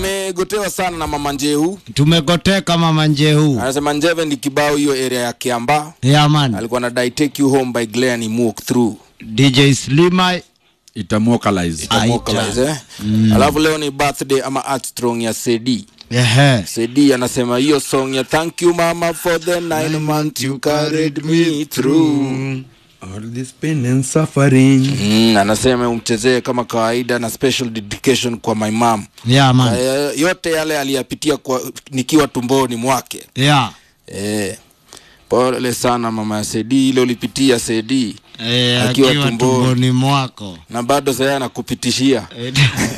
tumegotewa sana na mama Njehu. tumegoteka mama Njehu. Anasema Njeve ni kibao hiyo area ya Kiamba. Yeah man. Alikuwa anadai take you home by Glenn Imuk through. DJ Slima itamwokalize Itamwokalize, eh? Alafu leo ni birthday ama Armstrong ya Sedi. Ehe. Sedi anasema hiyo song ya thank you mama for the nine months you carried me through. all this pain and suffering Mm, anasema umchezee kama kawaida na special dedication kwa my mom. Yeah man. Eh, yote yale aliyapitia kwa nikiwa tumboni mwake. Yeah. Eh. Pole sana mama ya Sedi, ile ulipitia Sedi Eh, Akiwa akiwa tumboni. tumboni mwako. na bado sasa anakupitishia. Eh,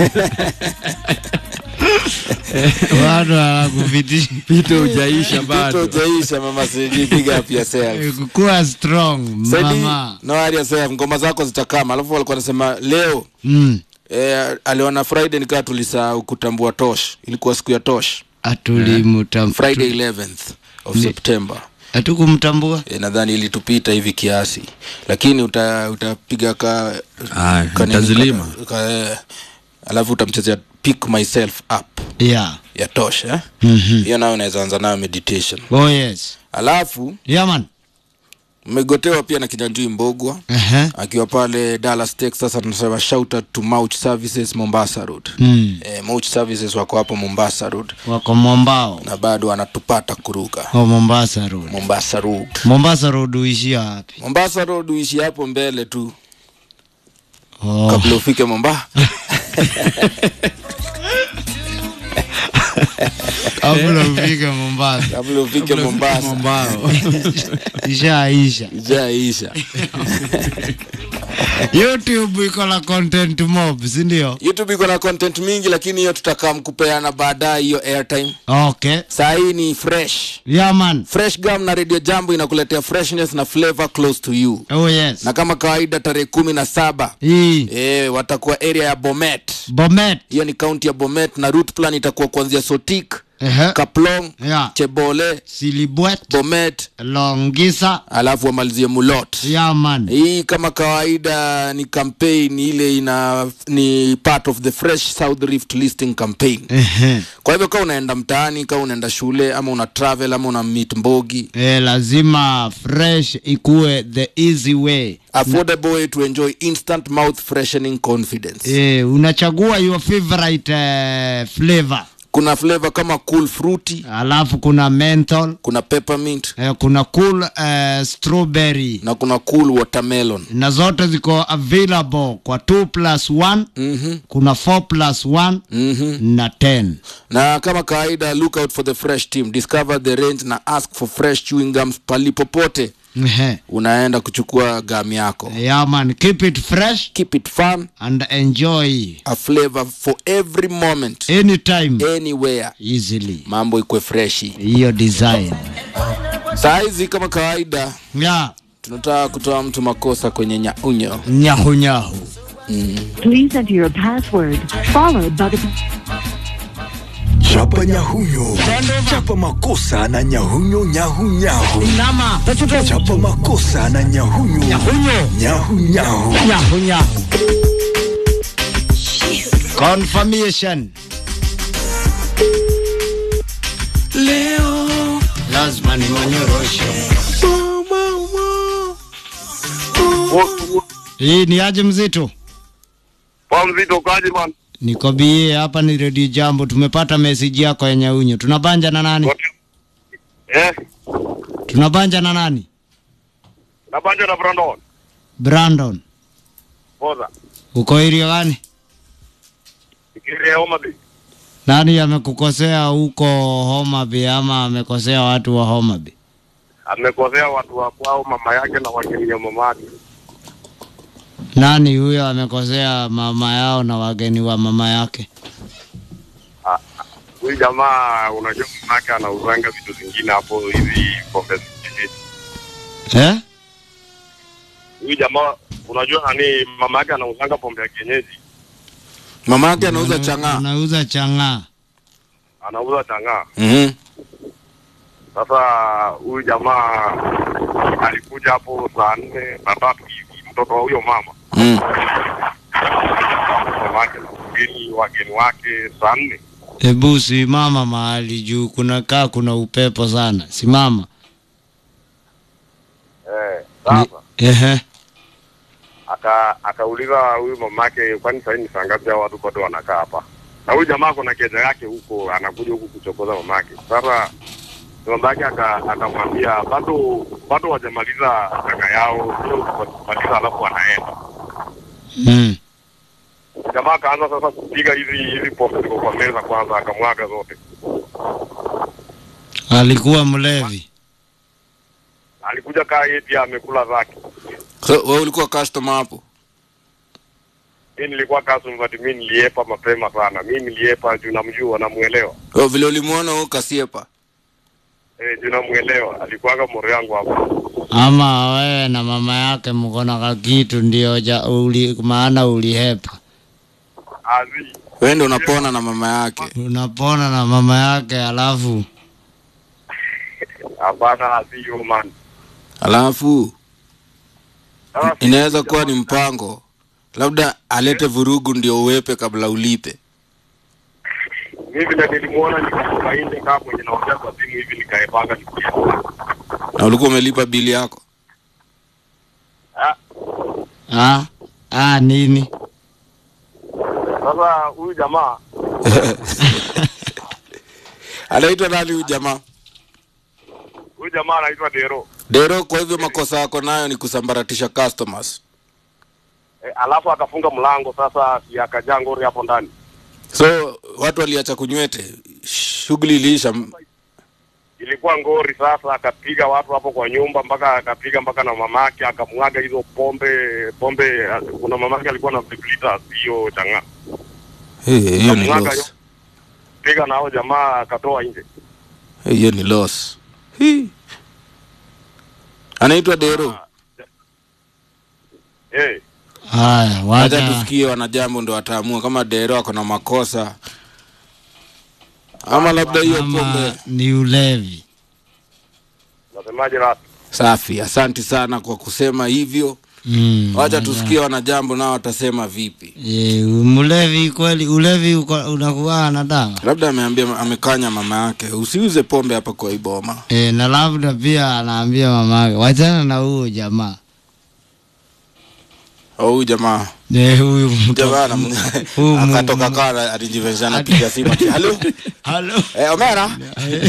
Bado anakupitisha. pito ujaisha Kitu bado hujaisha mama Sedi, big up yourself. Kuwa strong Sedi, mama. no worry yourself, ngoma zako zitakama. Alafu walikuwa wanasema leo Mm. eh, aliona Friday nikaa tulisahau kutambua Tosh. Ilikuwa siku ya Tosh. Atulimtam Friday 11th of September. hatukumtambua. E, nadhani ilitupita hivi kiasi, lakini uta, utapiga ka, Ah, ka nini, nitazilima. ka, ka, eh, alafu utamchezea pick myself up Yeah. ya Tosh eh? Mhm. Hiyo nayo unaweza anza nayo meditation. Oh yes. Alafu Yeah man. mmegotewa pia na Kinyanjui Mbogwa Ehe. akiwa pale Dallas Texas, anasema shout out to Mouch Services Mombasa Road. Mm. Eh, Mouch Services wako hapo Mombasa Road Wako Mombao. na bado wanatupata kuruka Oh, Mombasa Road. Mombasa Road. Mombasa Road uishia wapi? Mombasa Road uishi hapo mbele tu Oh. kabla ufike Mombasa. Kabla ufike Mombasa. kabla ufike Mombasa. Mombao. Ishaisha. Ijaisha. YouTube iko na content mob, si ndio? YouTube iko na content mingi, lakini hiyo tutakaa mkupeana baadaye hiyo airtime. Okay. Saa hii ni fresh Yeah man. fresh gum na radio jambo inakuletea freshness na flavor close to you Oh yes. na kama kawaida tarehe kumi na saba Hii e, watakuwa area ya bomet Bomet. hiyo ni kaunti ya bomet na route plan itakuwa kuanzia sotik Ehe. kaplong Yeah. chebole Silibwet. bomet Longisa. alafu wamalizie mulot Yeah man. hii kama kawaida ni campaign ile ina ni part of the fresh south rift listing campaign Ehe. kwa hivyo kama unaenda mtaani kama unaenda shule ama una travel ama una meet mbogi Eh, lazima fresh ikue the easy way. affordable way to enjoy instant mouth freshening confidence Eh, unachagua your favorite eh, flavor. kuna flavor kama cool fruity Alafu kuna menthol, kuna peppermint eh, kuna cool eh, strawberry na kuna cool watermelon na zote ziko available kwa 2 plus 1 mm-hmm. kuna 4 plus 1 Mm-hmm. na 10 na kama kawaida look out for the fresh team discover the range na ask for fresh chewing gums palipopote Ehe. unaenda kuchukua gam yako yeah man keep it fresh keep it fun and enjoy a flavor for every moment anytime anywhere easily mambo ikwe freshi hiyo design saa hizi kama kawaida yeah tunataka kutoa mtu makosa kwenye nyaunyo nyahu nyahu Please enter your password, followed by the Chapa nyahunyo, chapa makosa na nyahunyo nyahu nama chapa makosa na nyahunyo nyahunyo nyahu nyahu. nyahu nyahu confirmation leo lazima nimonyoroshe hii ni aje mzito Kwa mzito kaji man. niko bie hapa ni redio jambo tumepata meseji yako ya nyaunyo tunabanja na nani Eh, tunabanja na nani nabanja na Brandon. brandon Boza. uko irio gani Ikiri ya Homa Bay. nani amekukosea huko Homa Bay ama amekosea watu wa Homa Bay? Amekosea watu wa kwao mama yake na wageni ya mama yake. Nani huyo amekosea mama yao na wageni wa mama yake? Ah, Huyu jamaa unajua mama yake anauzanga vitu zingine hapo hivi pombe zingine. Eh? Huyu jamaa unajua nani mama yake anauzanga pombe ya kienyeji. mama yake anauza chang'aa Anauza chang'aa. Anauza chang'aa. mm-hmm. Sasa huyu jamaa alikuja hapo saa nne na tatu hivi, mtoto wa huyo mama mm. mama yake na wageni wageni wake saa nne Hebu simama mahali juu kuna kaa kuna upepo sana. Simama. Eh, sasa Ehe. aka akauliza huyu mamake, kwani sasa ni saa ngapi hao watu bado wanakaa hapa? Na huyu jamaa kuna keja yake huko, anakuja huku kuchokoza mamake. Sasa mamake aka- akamwambia bado bado wajamaliza changa yao, sio kumaliza alafu wanaenda. Mm. Jamaa akaanza sasa kupiga hizi hizi pombe ziko kwa meza kwanza, akamwaga zote. Alikuwa mlevi. Alikuja kaa yeye pia amekula zake. so wewe ulikuwa customer hapo Mimi nilikuwa customer, but mimi niliepa mapema sana. Mimi niliepa juu namjua, namuelewa. oh, vile ulimuona huo kasiepa Eh, juu namuelewa. Alikuwaga moro yangu hapo. Ama wewe na mama yake mkona ka kitu ndio ja, uli, maana ulihepa. Azi. wewe ndio unapona na mama yake Unapona na mama yake alafu Hapana, azi hiyo man. alafu Sasa inaweza kuwa ni mpango labda alete vurugu ndio uwepe kabla ulipe mimi vile nilimuona nikatoka nje kama mwenye naongea kwa simu hivi nikaepanga nikienda. na ulikuwa umelipa bili yako Ah, ah, ah, nini? Sasa huyu jamaa anaitwa nani huyu jamaa huyu jamaa anaitwa Dero. dero kwa hivyo makosa yako nayo ni kusambaratisha customers E, alafu akafunga mlango sasa yakajaa ngori hapo ndani. so watu waliacha kunywete shughuli iliisha Ilikuwa ngori sasa, akapiga watu hapo kwa nyumba mpaka akapiga mpaka na mamake, akamwaga hizo pombe pombe. Kuna mamake alikuwa na viblita sio changa, Eh, hiyo ni Akamwaga loss piga nao jamaa akatoa nje. Eh, hiyo ni loss Hii. anaitwa dero Eh, Haya, wacha wacha tusikie wanajambo ndo wataamua kama dero ako na makosa ama labda hiyo ama pombe ni ulevi. nasemaje rasi? safi asanti sana kwa kusema hivyo Mm, wacha tusikie wanajambo nao watasema vipi e, mlevi kweli, ulevi uko- unakuwa na dawa labda ameambia amekanya mama yake usiuze pombe hapa kwa iboma e, na labda pia anaambia mamake wachana na huyo jamaa au huyu jamaa e, huyu mto- jamaa huyu mu- akatoka kaa alijivenzana piga simu ati, halo Halo eh, omera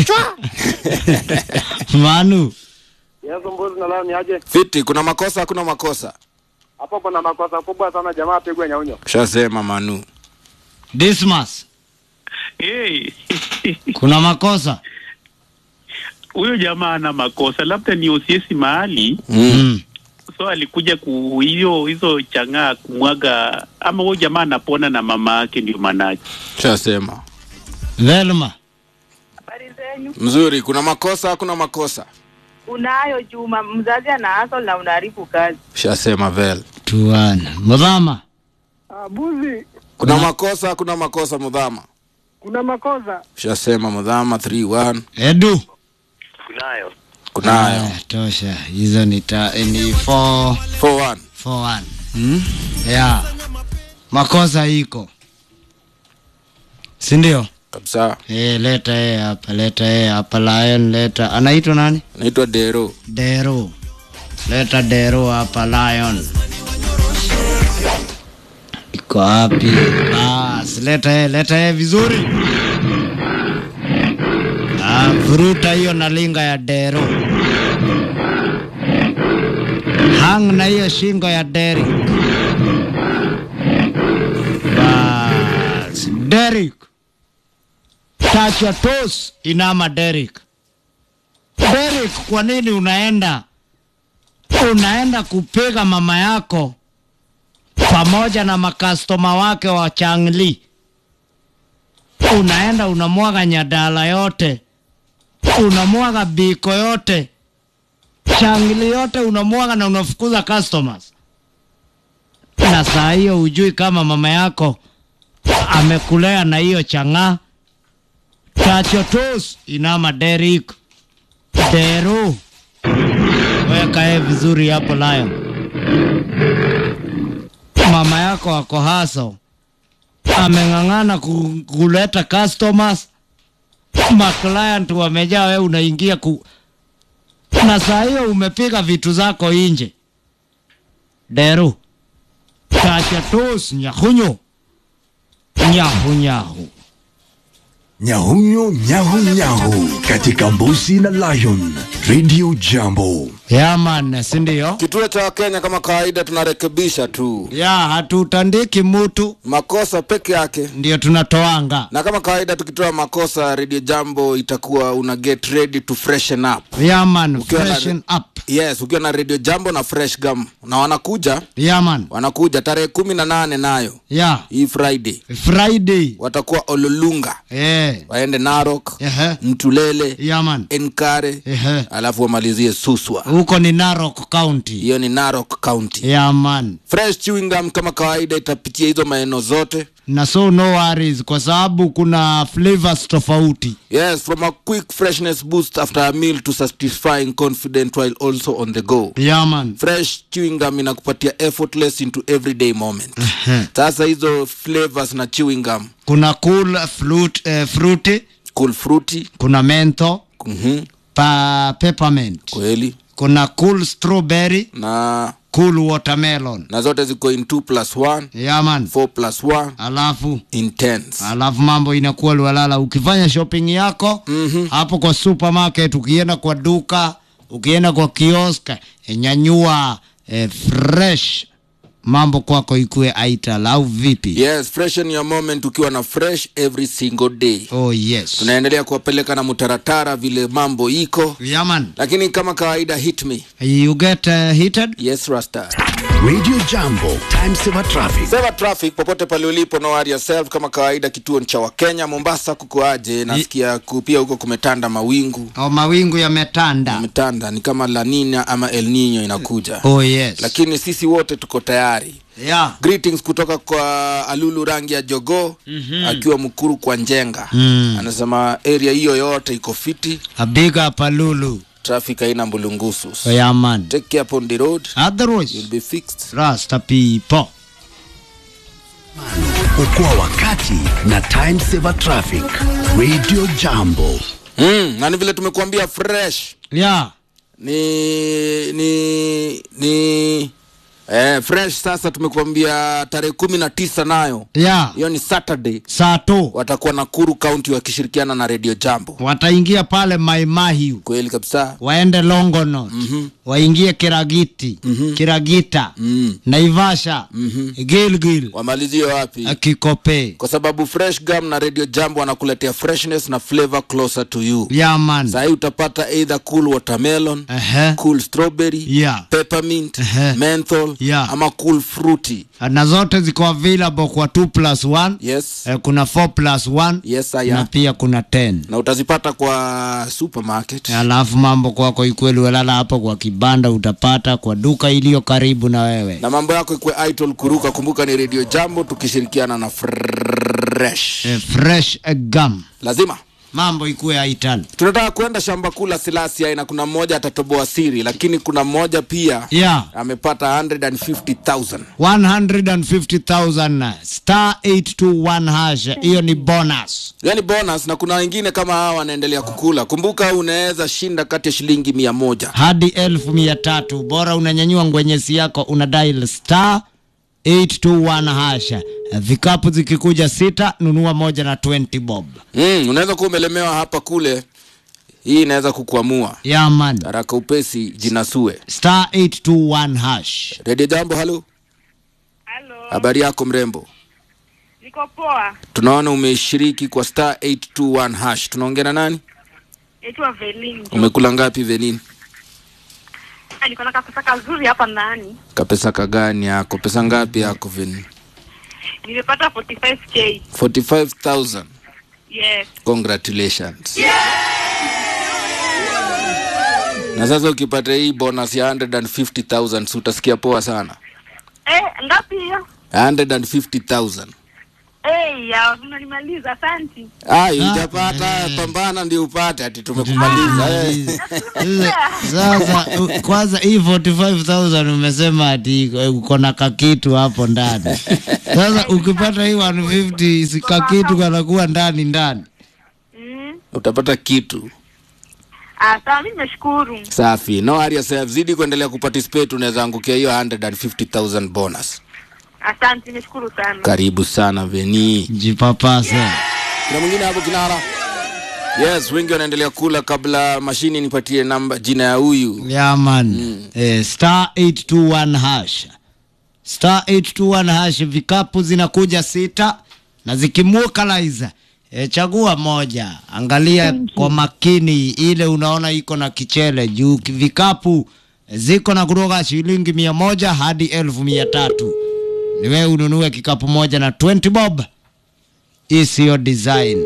Manu, Yesu mbuzi na leo ni aje? fiti kuna makosa hakuna makosa Hapo kuna makosa kubwa sana, jamaa apigwe nyaunyo. shasema manu Dismas, Hey, kuna makosa huyo jamaa ana makosa, labda ni osiesi mahali, mm. mm. so alikuja ku hiyo hizo chang'aa kumwaga, ama huyo jamaa anapona na mama yake, ndio maanake. shasema Velma, Habari zenyu? mzuri kuna makosa hakuna makosa Unayo Juma, mzazi ana hustle na unaharibu kazi. shasema vel tuana mudhama Buzi, kuna makosa hakuna makosa mudhama kuna makosa. shasema mudhama 31 Edu Kunayo. kunayo Aya, tosha hizo ni ta, ni 4 41 4 1 ya makosa iko si ndio? kabisa Eh, leta yeye hapa, leta yeye hapa, Lion leta. Anaitwa nani? naitwa dero Dero. Leta Dero hapa, Lion. Iko wapi? Bas, leta yeye, leta yeye vizuri. Ah, vuruta hiyo na linga ya Dero. Hang na hiyo shingo ya Derek. Bas, Derek. Touch your toes, inama Derek. Derek, kwa nini unaenda unaenda kupiga mama yako pamoja na makastoma wake wa Changli? Unaenda unamwaga nyadala yote, unamwaga biko yote, Changli yote unamwaga na unafukuza customers, na saa hiyo hujui kama mama yako amekulea na hiyo chang'aa. Touch your toes, inama Derek. Deru, weka yeye vizuri hapo Lion. Mama yako ako haso, ameng'ang'ana ku, kuleta customers maclient wamejaa, we unaingia ku na saa hiyo umepiga vitu zako nje. Deru kachatos nyahunyo nyahunyahu Nyahunyo nyahu nyahu katika Mbuzi na Lion Radio Jambo. yaman, si ndio? Kituo cha Wakenya kama kawaida tunarekebisha tu Ya hatutandiki mutu, makosa peke yake, ndio tunatoanga. na kama kawaida tukitoa makosa, Radio Jambo itakuwa una get ready to freshen up. Yaman, Ukiwa na- freshen up. Yes, ukiwa na Radio Jambo na Fresh Gum na wanakuja Yaman, wanakuja tarehe kumi na nane nayo ya hii Friday Friday. watakuwa Ololunga, Eh, waende Narok, ehe, Mtulele, yaman, Enkare, ehe. alafu wamalizie Suswa. Huko ni Narok County. Hiyo ni Narok County. Yaman. Fresh chewing gum kama kawaida itapitia hizo maeneo zote. na so no worries kwa sababu kuna flavors tofauti Yes, from a quick freshness boost after a meal to satisfying confident while also on the go. yaman Fresh chewing gum inakupatia effortless into everyday moment. Sasa hizo flavors na chewing gum, kuna cool fruit, eh, fruity cool fruity, kuna mentho mhm, pa peppermint kweli kuna cool strawberry na cool watermelon na zote ziko in 2 plus 1 yaman 4 plus 1 alafu intense. alafu mambo inakuwa lwalala ukifanya shopping yako mm-hmm. hapo kwa supermarket ukienda kwa duka ukienda kwa kiosk nyanyua eh, fresh mambo kwako ikuwe aital au vipi Yes, freshen your moment ukiwa na fresh every single day. oh yes Tunaendelea kuwapeleka na mutaratara vile mambo iko, yaman lakini kama kawaida hit me. you get uh, heated Yes, Rasta. Radio Jambo, time saver traffic. Sema traffic popote pale ulipo, no worry yourself. Kama kawaida, kituo ni cha Wakenya. Mombasa kukoaje? Nasikia ku- pia huko kumetanda mawingu, oh, mawingu yametanda kumetanda ni kama La Nina ama El Nino inakuja, oh yes lakini sisi wote tuko tayari. yeah. Greetings kutoka kwa Alulu rangi ya jogoo mm-hmm. akiwa Mkuru kwa Njenga Mm. anasema area hiyo yote iko fiti, a big up alulu traffic haina mbulungusu. oh, yaman Take care upon the road, otherwise you'll be fixed. rasta people Okoa wakati na time saver traffic. Radio Jambo. Mm, na ni vile tumekuambia fresh yeah. ni ni ni eh, fresh sasa tumekuambia tarehe kumi na tisa nayo yeah. hiyo ni saturday saa tu watakuwa nakuru county wakishirikiana na radio jambo wataingia pale maimahiu kweli kabisa waende longonot mm-hmm. waingie kiragiti mm-hmm. kiragita mm. naivasha mm-hmm. gilgil wamalizie wapi kikope kwa sababu fresh gum na radio jambo wanakuletea freshness na flavor closer to you yaman sahii utapata either cool watermelon Ehe. cool strawberry Yeah. peppermint Ehe. menthol Yeah. ama cool fruity na zote ziko available kwa 2 plus 1 yes eh, kuna 4 plus 1 yes I na am. pia kuna 10 na utazipata kwa supermarket alafu mambo kwako ikweli welala hapo kwa kibanda utapata kwa duka iliyo karibu na wewe na mambo yako ikwe idol kuruka kumbuka ni radio jambo tukishirikiana na fresh eh, fresh eh, gum lazima mambo ikuwe aital tunataka kwenda shamba kuu la silasia na kuna mmoja atatoboa siri lakini kuna mmoja pia yeah amepata 150000 150000 star 821 hash hiyo ni bonus yani bonus na kuna wengine kama hawa wanaendelea kukula kumbuka unaweza shinda kati ya shilingi mia moja hadi elfu mia tatu bora unanyanyua ngwenyesi yako una dial star 821 hasha vikapu zikikuja sita nunua moja na 20 bob mm, unaweza kuwa umelemewa hapa kule hii inaweza kukuamua yaman haraka upesi jinasue star 821 hash redio jambo halo Halo, habari yako mrembo niko poa. tunaona umeshiriki kwa star 821 hash tunaongea na nani Naitwa Velin. umekula ngapi venin Ah, Niko na kapesa kazuri hapa ndani. kapesa kagani yako pesa ngapi yako venin Nimepata 45k. 45000 Yes. congratulations na sasa ukipata hii bonus ya 150000 si utasikia poa sana Eh, ngapi hiyo? 150000 Hey, ya, unanimaliza asante. ai ujapata pambana ndio upate ati tumekumaliza eh. Sasa u- kwanza hii 45000 umesema ati iko- uko na kakitu hapo ndani. Sasa ukipata hii 150 si kakitu kanakuwa ndani ndani. Mm. utapata kitu Ah, sawa, mimi nimeshukuru. safi no hurry yourself zidi kuendelea kuparticipate unaweza angukia hiyo 150000 bonus Asante, nimeshukuru sana. karibu sana veni Jipapase. kuna mwingine hapo kinara yes wengi wanaendelea kula kabla mashini nipatie namba jina ya huyu Yeah man. Eh, star 821 hash. Star 821 hash vikapu zinakuja sita na zikimukalize E, chagua moja, angalia kwa makini ile unaona iko na kichele juu ki- vikapu ziko na kutoka shilingi mia moja hadi elfu mia tatu. Ni wewe ununue kikapu moja na 20 bob. Hii siyo design.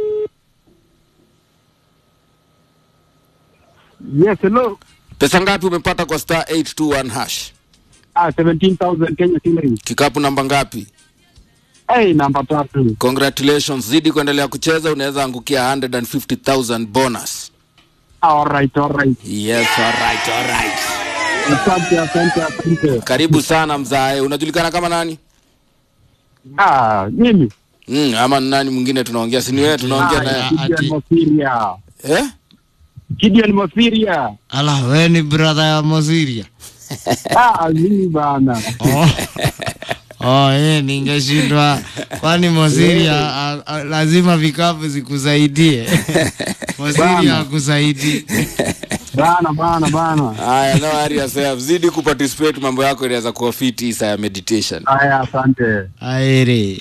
Yes, hello. pesa ngapi umepata kwa star 821 hash Ah, 17,000 Kenya shillings. kikapu namba ngapi Hey, namba tatu. congratulations zidi kuendelea kucheza unaweza angukia 150000 bonus All right, all right. yes alright alright Asante, asante, asante. karibu sana mzae unajulikana kama nani Ah, mimi. mm, ama ni nani mwingine tunaongea si ni wewe tunaongea Ah, naye Gideon ati- Mosiria. eh? Gideon Mosiria. Ala, wewe ni brother ya Moziria. Ah, mimi bana. Oh. Oh, eh, ningeshindwa kwani Moziria a- a- lazima vikapu zikusaidie. Moziria akusaidii. Bana, bana, bana. haya no hurry yourself zidi kuparticipate mambo yako inaweza kuwa fiti saa ya meditation Haya, asante. Aere.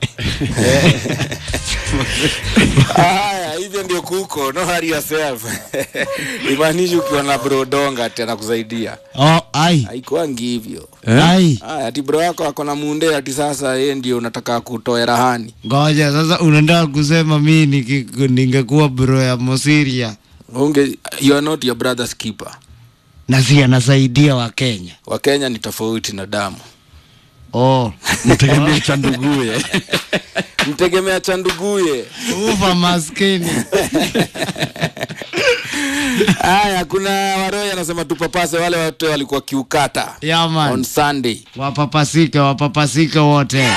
haya hivyo ndio kuko no hurry yourself imaanishi ukiwa na brodonga ati anakusaidia Oh, ai. haikuangi hivyo Ai. haya ati bro yako ako na munde ati sasa yeye ndio unataka kutoa rahani Ngoja sasa unaenda kusema mimi niki- ningekuwa bro ya Mosiria unge you are not your brother's keeper na si anasaidia wa Kenya. wakenya ni tofauti na damu Oh, mtegemee cha nduguye mtegemea cha nduguye ufa maskini. haya kuna waroya anasema tupapase wale watu walikuwa kiukata Yeah, on man. sunday Wapapasike, wapapasike wote.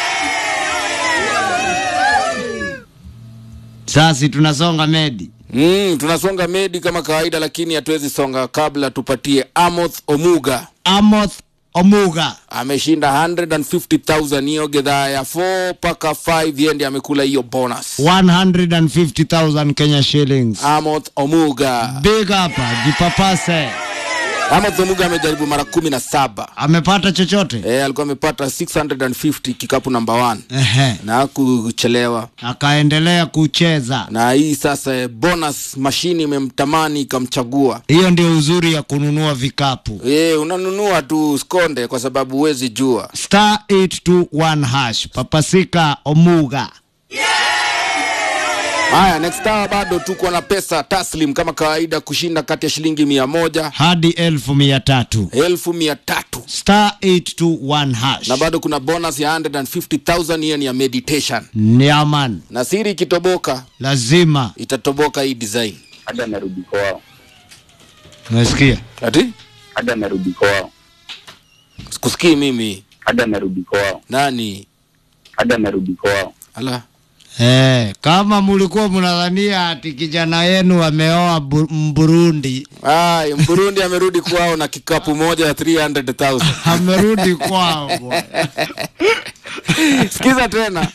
Sasi tunasonga medi. mm, tunasonga medi kama kawaida lakini hatuwezi songa kabla tupatie amoth omuga Amoth Omuga. ameshinda 150000 hiyo gedhaa ya 4 mpaka 5 yendi amekula hiyo bonus 150,000 Kenya shillings. amoth omuga Big up, jipapase. amoth omuga amejaribu mara kumi na saba Amepata chochote? e, alikuwa amepata 650 kikapu namba 1 Ehe. na kuchelewa Akaendelea kucheza. na hii sasa eh, bonus mashini imemtamani ikamchagua Hiyo ndio uzuri ya kununua vikapu. e, unanunua tu skonde kwa sababu huwezi jua Star 821 hash. Papasika Omuga. haya next hour bado tuko na pesa taslim kama kawaida kushinda kati ya shilingi mia moja hadi elfu mia tatu. elfu mia tatu Star 821 hash. na bado kuna bonus ya 150000 hiyo ni ya meditation Niaman. na siri ikitoboka Lazima. itatoboka hii design hadi amerudi kwao, Unasikia? ati hadi amerudi kwao, sikusikii mimi hadi amerudi kwao, nani hadi amerudi kwao. ala Eh, kama mulikuwa mnadhania ati kijana yenu ameoa Bu- Mburundi, Ay, mburundi amerudi kwao na kikapu moja ya 300000 amerudi kwao bwana. sikiza tena